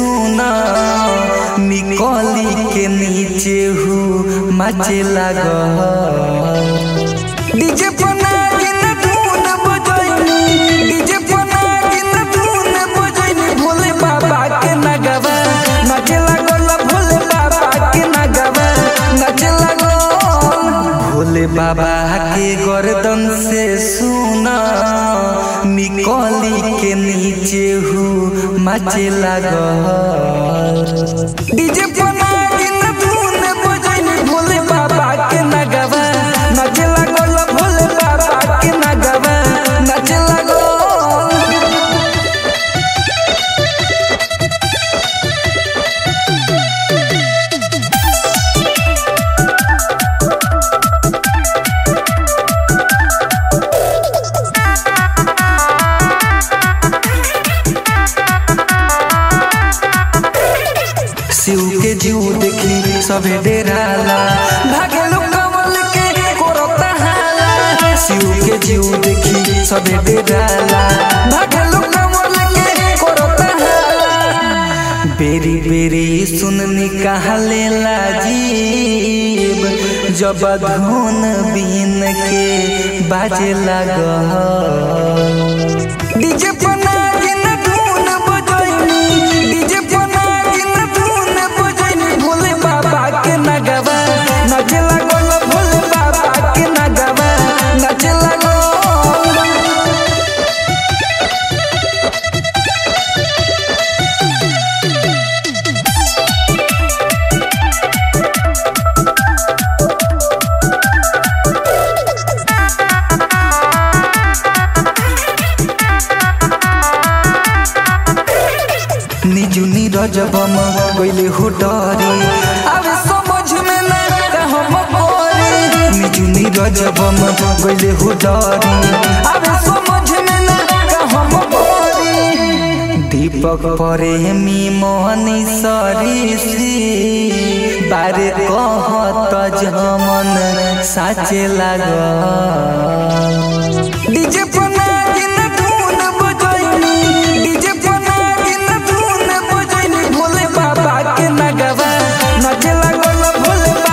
सुना निकली के नीचे हूँ मचे लगा डीजे पना गिन धुन बजैनी डीजे पना गिन धुन बजैनी भोले बाबा के नगवा नचे लागल भोले बाबा के नगवा नचे लागल भोले बाबा के गर्दन से सुना निकली के नीचे हूँ मचे लागल डीजे पना गिन धुन बजैनी भोले बाबा के नगवा नचे लागल भोले बाबा के नगवा नचे लागल शिव के जीव देखी सबे डेराला भागे लोग कमल के कोरता हाला शिव के जीव देखी सबे डेराला भागे लोग कमल के कोरता हाला बेरी बेरी सुननी कहले लाजीब जब धुन बीन के बाजे लगा डीजे पना गिन धुन बजैनी डीजे पना गिन धुन बजैनी भोले बाबा के नगवा नचे लागल भोले बाबा के नगवा नचे लागल निजु नीरज बम गइले हो डरी अब समझ में ना हम परी निजु नीरज बम गइले हो डरी अब समझ में ना हम परी दीपक प्रेमी मोहनी सरीसी बारे कहत जमन साचे लागा डीजे पना गिन धुन बजैनी डीजे पना गिन धुन बजैनी भोले बाबा के नगवा नचे लागल भोले